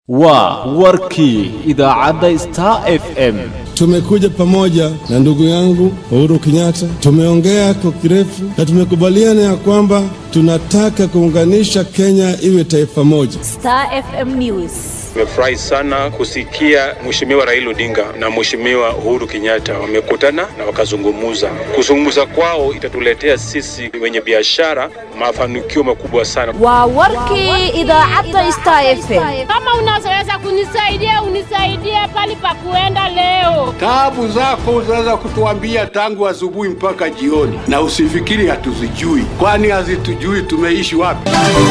waa warkii idaacadda star f m Tumekuja pamoja na ndugu yangu Uhuru Kenyatta, tumeongea kwa kirefu na tumekubaliana ya kwamba tunataka kuunganisha Kenya iwe taifa moja. Star FM News. Nimefurahi sana kusikia Mheshimiwa Raila Odinga na Mheshimiwa Uhuru Kenyatta wamekutana na wakazungumuza. Kuzungumza kwao itatuletea sisi wenye biashara mafanikio makubwa sana. Waa warkii idaacadda Star FM. Kama unaweza kunisaidia unisaidie pali pa kuenda leo. Taabu zako unaweza kutuambia tangu asubuhi mpaka jioni, na usifikiri hatuzijui, kwani hazitujui tumeishi wapi.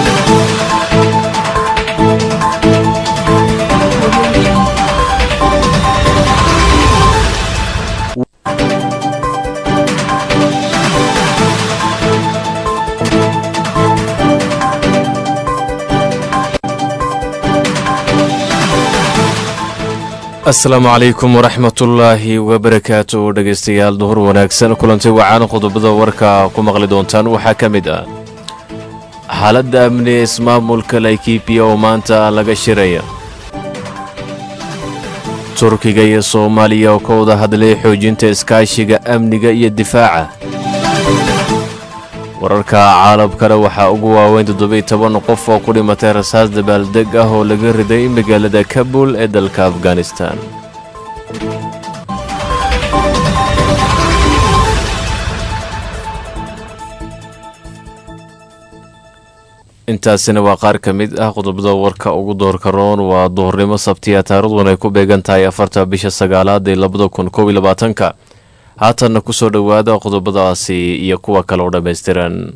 asalaamu calaykum waraxmatullaahi wabarakaatu dhegaystayaal duhur wanaagsan kulanti wacaan qodobada warka ku maqli doontaan waxaa ka mid ah xaaladda amni ee ismaamulka laikibiya oo maanta laga shiraya turkiga iyo soomaaliya oo ka wada hadlay xoojinta iskaashiga amniga iyo difaaca wararka caalamkana waxaa ugu waaweyn toddobiy toban qof oo ku dhimatay rasaas dabaaldeg ah oo laga riday magaalada kabul ee dalka afghanistan intaasina waa qaar ka mid ah qodobada warka ugu doorka roon waa duhurnimo sabtiya taarikhduun ay ku beegan tahay afarta bisha sagaalaad ee labada kun koob iyo labaatanka haatanna ku soo dhowaada qodobadaasi iyo kuwa kale oo dhammaystiran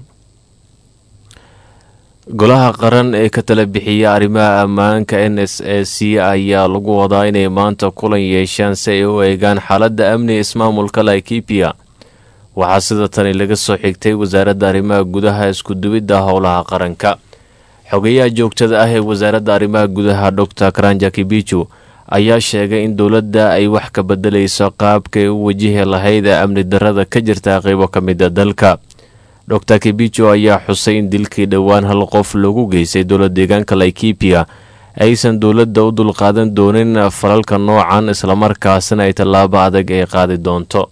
golaha qaran ee ka tala bixiya arrimaha ammaanka n s a c ayaa lagu wadaa inay maanta kulan yeeshaan si ay u eegaan xaaladda amniga ismaamulka laikibiya waxaa sida tani laga soo xigtay wasaaradda arrimaha gudaha iskuduwidda howlaha qaranka xogeyaha joogtada ah ee wasaaradda arrimaha gudaha dor karanja kibiju ayaa sheegay in dowladda ay wax ka bedelayso qaabkay u wajihi lahayd ee amni darada ka jirta qeybo ka mida dalka dor kibijo ayaa xusay in dilkii dhowaan hal qof lagu geystay dowla deegaanka laikibiya aysan dowladda u dulqaadan doonin falalka noocan islamarkaasina ay tallaabo adag ay qaadi doonto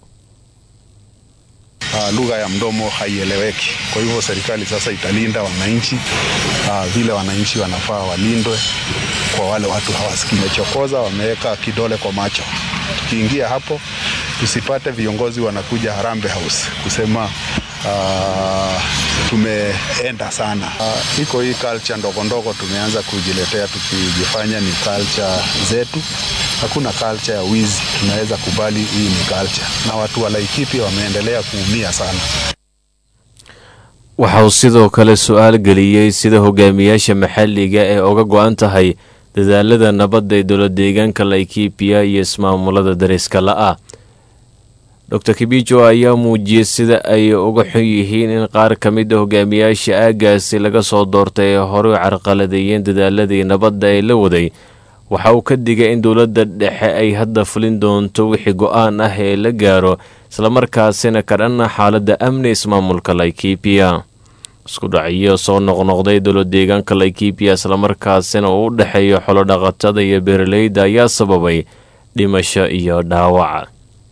Uh, lugha ya mdomo haieleweki. Kwa hivyo serikali sasa italinda wananchi uh, vile wananchi wanafaa walindwe kwa wale watu hawasikii. Wamechokoza, wameweka kidole kwa macho. Tukiingia hapo, tusipate viongozi wanakuja Harambee House kusema uh, tumeenda sana. Uh, iko hii culture ndogo ndogo tumeanza kujiletea tukijifanya ni culture zetu. Hakuna culture ya wizi, tunaweza kubali hii ni culture, na watu wa Laikipia wameendelea kuumia sana. waxa uu sidoo kale su-aal geliyey sida hogaamiyaasha maxalliga ee uga go-an tahay dadaalada nabadda ee dowla deegaanka laikibiya iyo ismaamulada dariska la-ah dor kibijo ayaa muujiyey sida ay uga xun yihiin in qaar ka mid a hogaamiyaasha aagaasi laga soo doortay ee horey carqaladeeyeen dadaaladii nabadda ee la waday waxa uu ka digay in dowladda dhexe ay hadda fulin doonto wixii go-aan ah ee la gaaro islamarkaasina ka dhanna xaaladda amni ismaamulka laikibiya isku dhacyo soo noqnoqday dowla deegaanka laikibiya islamarkaasina uu u dhexeeyo xolodhaqatada iyo beeraleyda ayaa sababay dhimasho iyo dhaawac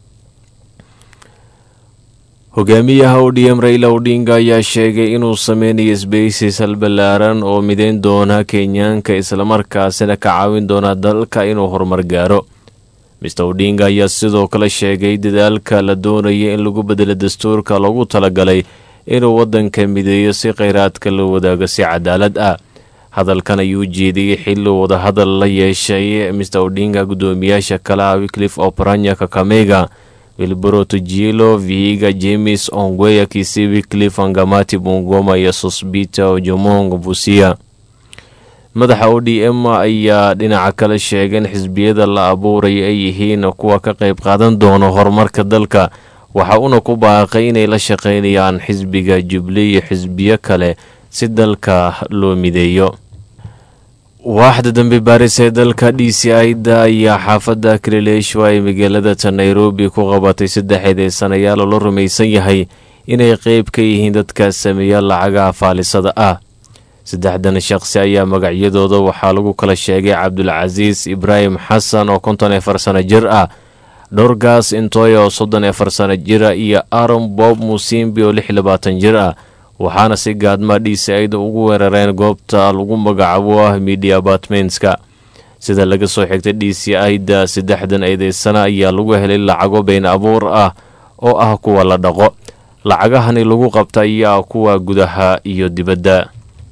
hogaamiyaha odm raila odinga ayaa sheegay inuu sameynayo sbeysis halbalaaran oo mideyn doona kenyaanka islamarkaasina ka caawin doona dalka inuu horumar gaaro mister odinga ayaa sidoo kale sheegay dadaalka la doonaya in lagu bedelo dastuurka loogu talagalay inuu waddanka mideeyo si kheyraadka loo wadaago si cadaalad ah hadalkan ayuu jeediyey xilli wadahadal la yeeshay mister odinga guddoomiyaasha kale ah wiklif oparanya kakamega wilburo tujilo vihiga james ongweya kisi wiklif angamati bungoma iyo sosbita ojomong busia madaxa o d m ayaa dhinaca kale sheegay in xisbiyada la abuuraya ay yihiin kuwa ka qayb qaadan doona horumarka dalka waxa uuna ku baaqay inay la shaqaynayaan xisbiga jubli iyo xisbiyo kale si dalka loo mideeyo waaxda dambe baaris ee dalka d c ida ayaa xaafadda kalileeshwa ee magaalada nairobi ku qabatay saddex eedeysanayaal oo la rumaysan yahay inay qeyb ka yihiin dadka sameeya lacagaha faalisada ah saddexdan shaqsi ayaa magacyadooda waxaa lagu kala sheegay cabdulcasiis ibraahim xasan oo konton afar sano jir ah dhowrgaas intooy oo soddon afar sano jira iyo aron bob musimbi oo lix labaatan jir ah waxaana si gaadma dhiisaid ugu weerareen goobta lagu magacaabo ah media apartmentska sida laga soo xigtay d c ida saddexdan eedeysana ayaa lagu helay lacago been abuur ah oo ah kuwa la dhaqo lacagahani lagu qabta ayaa kuwa gudaha iyo dibadda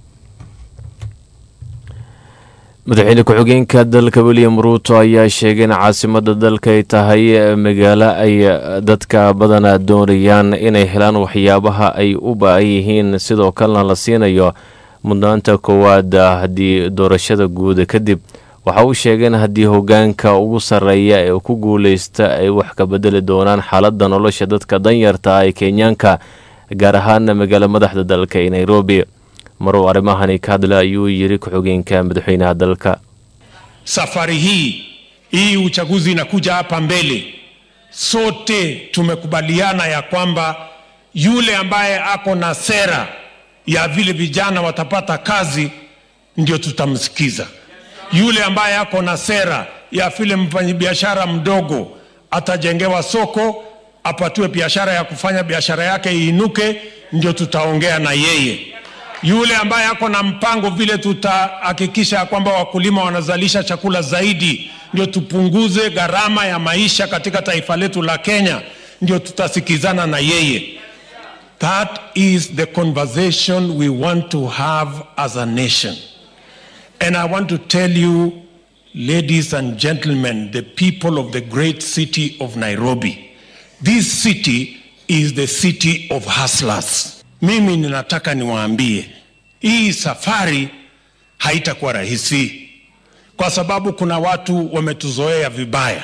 madaxweyne ku-xigeenka dalka william ruuto ayaa sheegay in caasimada dalka ay tahay magaalo ay dadka badana doonayaan inay helaan waxyaabaha ay u ba-an yihiin sidoo kalena la siinayo mudnaanta koowaad haddii doorashada guuda kadib waxa uu sheegay in haddii hogaanka ugu sarreeya ee ku guuleysta ay wax ka bedeli doonaan xaaladda nolosha dadka danyarta ah ee kenyaanka gaar ahaana magaalo madaxda dalka ee nairobi maruu arrimahani ka hadla ayuu yiri ku-xigeenka madaxweynaha dalka safari hii hii uchaguzi inakuja hapa mbele sote tumekubaliana ya kwamba yule ambaye ako na sera ya vile vijana watapata kazi ndio tutamsikiza yule ambaye ako na sera ya vile mfanyabiashara mdogo atajengewa soko apatiwe biashara ya kufanya biashara yake iinuke ndio tutaongea na yeye yule ambaye ako na mpango vile tutahakikisha ya kwamba wakulima wanazalisha chakula zaidi ndio tupunguze gharama ya maisha katika taifa letu la kenya ndio tutasikizana na yeye that is the conversation we want to have as a nation and i want to tell you ladies and gentlemen the people of the great city of nairobi this city is the city of hustlers mimi ninataka niwaambie hii safari haitakuwa rahisi kwa sababu kuna watu wametuzoea vibaya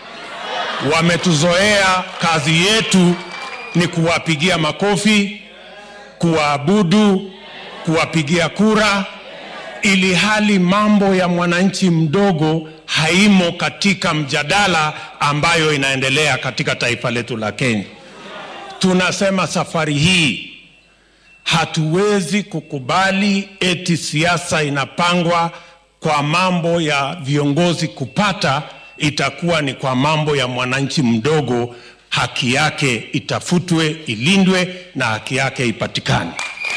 wametuzoea kazi yetu ni kuwapigia makofi kuwaabudu kuwapigia kura ili hali mambo ya mwananchi mdogo haimo katika mjadala ambayo inaendelea katika taifa letu la kenya tunasema safari hii hatuwezi kukubali eti siasa inapangwa kwa mambo ya viongozi kupata itakuwa ni kwa mambo ya mwananchi mdogo haki yake itafutwe ilindwe na haki yake ipatikane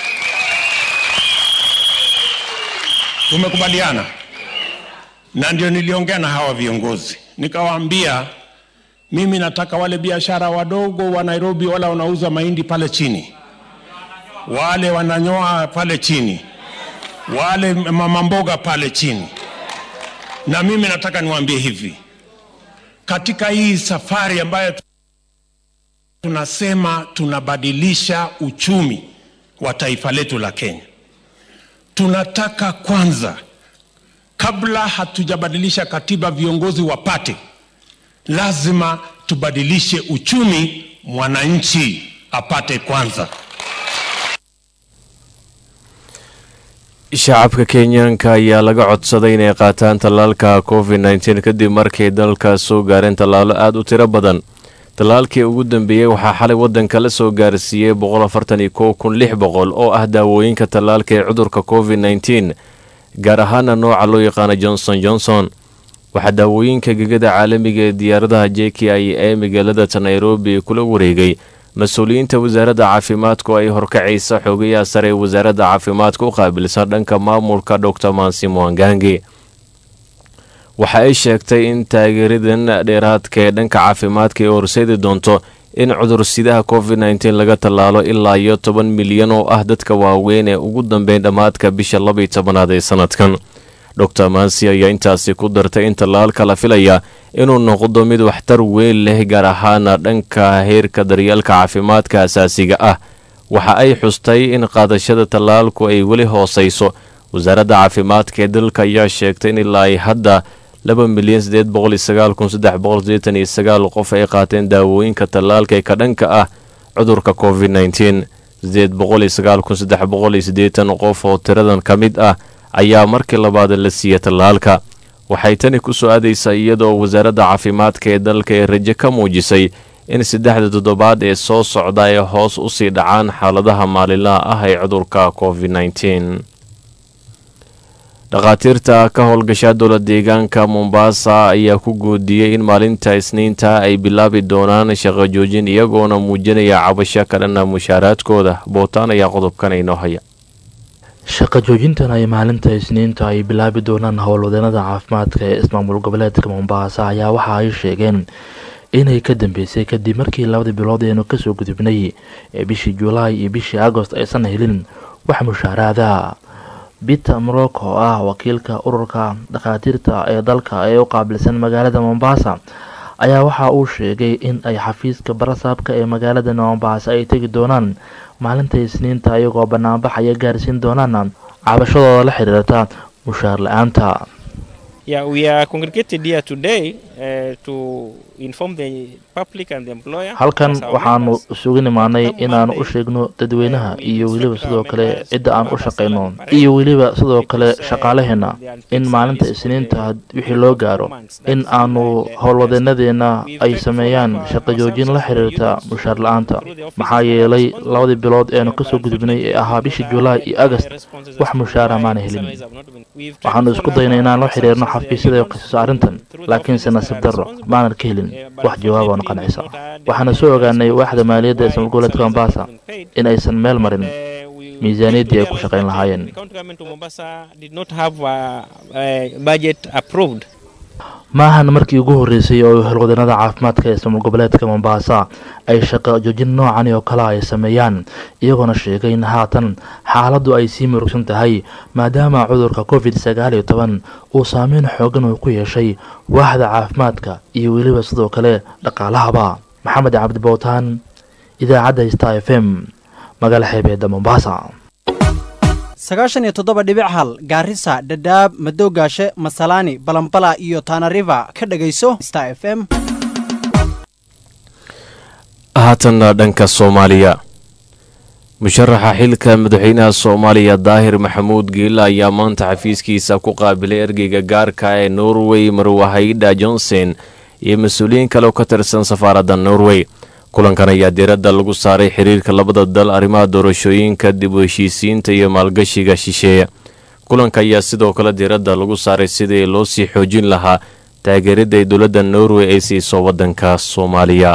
tumekubaliana na ndio niliongea na hawa viongozi nikawaambia mimi nataka wale biashara wadogo wa nairobi wale wanauza mahindi pale chini wale wananyoa pale chini wale mama mboga pale chini na mimi nataka niwaambie hivi katika hii safari ambayo tunasema tunabadilisha uchumi wa taifa letu la kenya tunataka kwanza kabla hatujabadilisha katiba viongozi wapate lazima tubadilishe uchumi mwananchi apate kwanza shacabka kenyaanka ayaa laga codsaday inay qaataan tallaalka covid nteen kadib markay dalka soo gaareen tallaalo aada u tiro badan tallaalkii ugu dambeeyey waxaa xalay waddanka la soo gaarsiiyey boqol oo ah daawooyinka tallaalka ee cudurka covid nteen gaar ahaana nooca loo yaqaano johnson johnson waxaa daawooyinka gegada caalamiga ee diyaaradaha j k i ee magaalada nairobi kula wareegay mas-uuliyiinta wasaaradda caafimaadka oo ay horkacaysa xoogayaha sare ee wasaaradda caafimaadka u qaabilsan dhanka maamulka dor mansi mwangangi waxa ay sheegtay in taageeradan dheeraadka ee dhanka caafimaadka ay horseedi doonto in cudursidaha covid nteen laga tallaalo ilaa iyo toban milyan oo ah dadka waaweyn ee ugu dambeyn dhammaadka bisha labaiy tobanaad ee sanadkan dor mansi ayaa intaasi ku dartay in tallaalka la filaya inuu noqdo mid waxtar weyn leh gaar ahaana dhanka heerka daryeelka caafimaadka asaasiga ah waxa ay xustay in qaadashada tallaalku ay weli hoosayso wasaaradda caafimaadka ee dalka ayaa sheegtay in ilaa ay hadda laba milyan sideed boqol iyo sagaal kun saddex boqol sideetan iyo sagaal qof ay qaateen daawooyinka tallaalka ee ka dhanka ah cudurka covid nteen sideed boqol iyo sagaal kun saddex boqol iyo siddeetan qof oo tiradan ka mid ah ayaa markii labaad la siiyey tallaalka waxay tani ku soo aadaysaa iyadoo wasaaradda caafimaadka ee dalka ee rajo ka muujisay in saddexda toddobaad ee soo socda ay hoos u sii dhacaan xaaladaha maalinlaha ah ee cudurka covid nteen dhakhaatiirta ka howlgasha dowla deegaanka mombasa ayaa ku goodiyey in maalinta isniinta ay bilaabi doonaan shaqo joojin iyagoona muujinaya cabasho ka dhana mushaaraadkooda bootaan ayaa qodobkan inoo haya shaqa joojintan ay maalinta isniinta ay bilaabi doonaan howlwadeenada caafimaadka ee ismaamul goboleedka mombasa ayaa waxa ay sheegeen inay ka dambeysay kadib markii labadii bilood eenu kasoo gudubnay ee bishii julaay iyo bishii agost aysan helin wax mushaaraada peter morocco oo ah wakiilka ururka dhakhaatiirta ee dalka ee u qaabilsan magaalada mombasa ayaa waxa uu sheegay in ay xafiiska barasaabka ee magaalada mombasa ay tegi doonaan maalinta isniinta iyagoo banaanbaxaya gaarsiin doonaan cabashadooda la xiriirta mushaar la-aanta Yeah, we are congregated here today uh, to inform the public and the employer. halkan as our waxaanu members. isugu nimaanay inaanu u sheegno dadweynaha iyo weliba sidoo kale cidda aan u shaqayno iyo weliba sidoo kale shaqaalaheena in maalinta isniinta wixii loo gaaro in aanu howlwadeenadeena ay sameeyaan shaqo joojin la xiriirta mushaar la-aanta maxaa yeelay labadii bilood eenu kasoo gudubnay ee ahaa bishii julaay iyo agast wax mushaara maana helin waxaanu isku daynay inaan la xiriirno xafiisyada qisas arrintan laakiinse nasiib darro maanan ka helin wax jawaab oona qancisa waxaana soo ogaanay waaxda maaliyadda ee ismaal goboleedka mombasa in aysan meel marin miisaaniyaddii ay ku shaqayn lahaayeen County government of Mombasa did not have a, a budget approved. maahan markii ugu horreysay oo howlwadeenada caafimaadka ee ismaal goboleedka mombasa ay shaqo joojin noocani oo kale ay sameeyaan iyagoona sheegay in haatan xaaladdu ay sii murugsan tahay maadaama cudurka covid sagaal iyo toban uu saameyn xoogan uu ku yeeshay waaxda caafimaadka iyo weliba sidoo kale dhaqaalahaba maxamed cabdi bowtaan idaacadda star f m magaala xeebeedda mombasa sagaashan iyo toddoba dhibic hal gaarisa dhadhaab madowgaashe masalaani balambala iyo tanariva ka dhegayso star f m haatanna dhanka soomaaliya musharaxa xilka madaxweynaha soomaaliya daahir maxamuud geela ayaa maanta xafiiskiisa ku qaabilay ergeyga gaarka ee norway marwahayda johnson iyo mas-uuliyiin kale oo ka tirsan safaaradda norway kulankan ayaa diiradda lagu saaray xiriirka labada dal arrimaha doorashooyinka dib u heshiisiinta iyo maalgashiga shisheeye kulanka ayaa sidoo kale diiradda lagu saaray sidii loo sii xoojin lahaa taageeridda ay dowladda norway ay siiso waddanka soomaaliya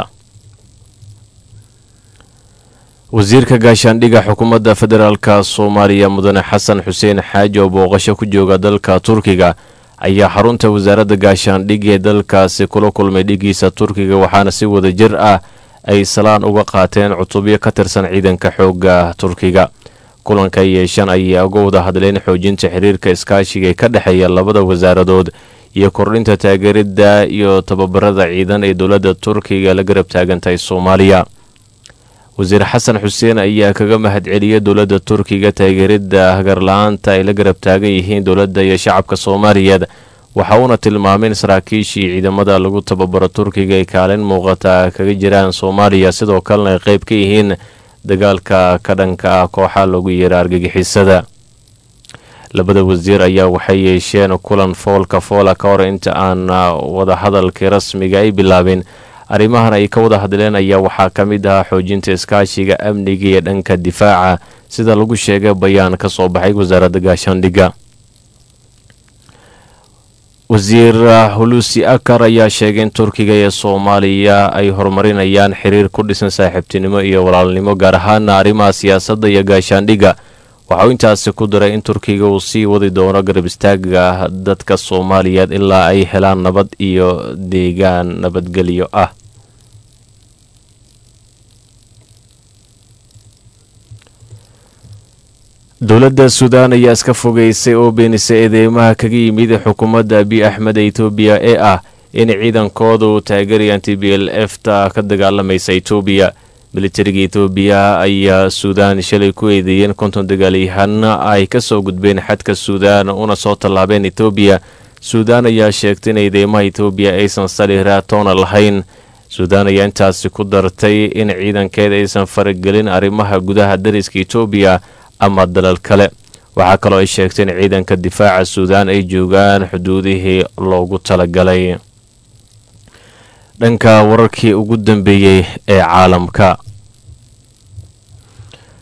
wasiirka gaashaandhigga xukuumadda federaalka soomaaliya mudane xasan xuseen xaaji oo booqasho ku jooga dalka turkiga ayaa xarunta wasaaradda gaashaandhig ee dalkaasi kula kulmay dhigiisa turkiga waxaana si wada jir ah ay salaan uga qaateen cutubyo ka tirsan ciidanka xoogga turkiga kulanka yeeshan ayaa uga wada hadleen xoojinta xiriirka iskaashiga ee ka dhexeeya labada wasaaradood iyo kordhinta taageeridda iyo tababarada ciidan ee dowladda turkiga la garab taagantahay soomaaliya wasiir xasan xuseen ayaa kaga mahadceliyay dowladda turkiga taageeridda hagarla-aanta ay la garab taagan yihiin dowladda iyo shacabka soomaaliyeed waxa uuna tilmaamay in saraakiishii ciidamada lagu tababaro turkiga ay kaalin muuqata kaga jiraan soomaaliya sidoo kalena ay qayb ka yihiin dagaalka ka dhanka ah kooxa loogu yeera argagixisada labada wasiir ayaa waxay yeesheen kulan foolka foola ka hor inta aan wadahadalkii rasmiga ay bilaabin arrimahan ay ka wada hadleen ayaa waxaa ka mid ahaa xoojinta iskaashiga amniga iyo dhanka difaaca sida lagu sheegay bayaan ka soo baxay wasaaradda gaashaandhigga wasiir hulusi akar ayaa sheegay in turkiga iyo soomaaliya ay horumarinayaan xiriir ku dhisan saaxiibtinimo iyo walaalnimo gaar ahaana arrimaha siyaasadda iyo gaashaandhigga waxauu intaasi ku daray in turkiga uu sii wadi doono garab istaaga dadka soomaaliyeed ilaa ay helaan nabad iyo deegaan nabadgelyo ah dowladda suudaan ayaa iska fogeysay oo beenisay eedeymaha kaga yimid xukuumadda abiy axmed ee etoobiya ee ah in ciidankooda uu taageerayaan t b l f ta ka dagaalamaysa etoobiya militariga etoobiya ayaa suudaan shalay ku eedeeyeen konton dagaalyahaana ay ka soo gudbeen xadka suudaan una soo tallaabeen etoobiya suudaan ayaa sheegtay in eedeymaha etoobiya aysan sali raatoona lahayn suudaan ayaa intaasi ku dartay in ciidankeeda aysan faragelin arrimaha gudaha dariska etoobiya ama dalal kale waxaa kaloo ay sheegtay in ciidanka difaaca suudaan ay joogaan xuduudihii loogu talagalay dhanka wararkii ugu dambeeyey ee caalamka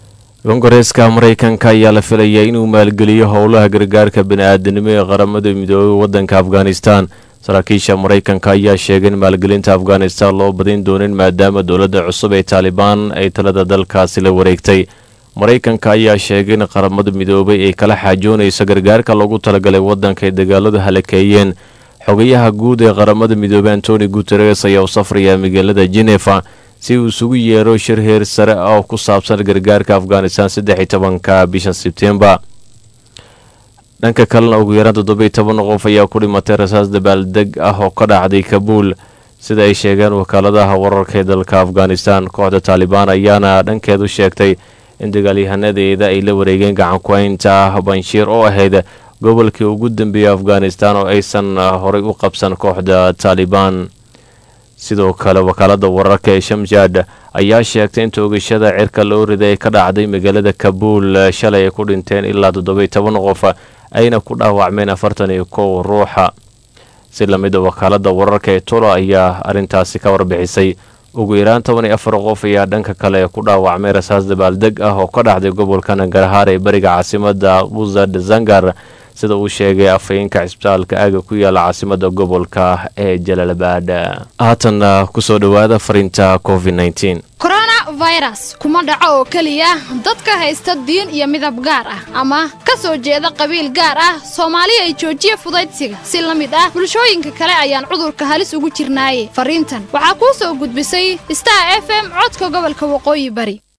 kongareeska maraykanka ayaa la filayaa inuu maalgeliyo howlaha gargaarka bani-aadanimo ee qaramada midoobay waddanka afghanistan saraakiisha maraykanka ayaa sheegay in maalgelinta afghanistan loo badin doonin maadaama dowladda cusub ee taalibaan ay talada dalkaasi la wareegtay maraykanka ayaa sheegay in qaramada midoobay ay kala xaajoonayso gargaarka loogu talagalay waddanka ay dagaaladu halakeeyeen xogayaha guud ee qaramada midoobey antoni guteres ayaa u safraya magaalada genefa si uu isugu yeero shir heer sare ah oo ku saabsan gargaarka afghanistan saddex iyo tobanka bisha sebtembar dhanka kalena ugu yaraan toddoba iyo toban qof ayaa ku dhimatay rasaas dabaaldeg ah oo ka dhacday kabuul sida ay sheegeen wakaaladaha wararka ee dalka afghanistan kooxda taalibaan ayaana dhankeedu sheegtay in dagaalyahanadeeda ay la wareegeen gacanku-haynta ah banshiir oo ahayd gobolkii ugu dambeeyey afghanistan oo aysan horay u qabsan kooxda taalibaan sidoo kale wakaalada wararka ee shamjad ayaa sheegtay in toogashada cirka loo riday ay ka dhacday magaalada kabuul shalay ay ku dhinteen ilaa toddoba iyo toban qof ayna ku dhaawacmeen afartan iyo kow ruuxa si lamida wakaalada wararka ee tula ayaa arrintaasi ka warbixisay ugu yaraan toban iyo afar qof ayaa dhanka kale ku dhaawacmay rasaas dabaaldeg ah oo ka dhacday gobolka nangarahaar ee bariga caasimada wuzad zangar sida uu sheegay afhayeenka cisbitaalka aaga ku yaala caasimada gobolka ee jalaalabad haatanna kusoo dhowaada fariinta covid nteen coronavirus kuma dhaco oo keliya dadka haysta diin iyo midab gaar ah ama ka soo jeeda qabiil gaar ah soomaaliya ay joojiya fudaydsiga si la mid ah bulshooyinka kale ayaan cudurka halis ugu jirnaaye fariintan waxaa kuu soo gudbisay star f m codka gobolka waqooyi bari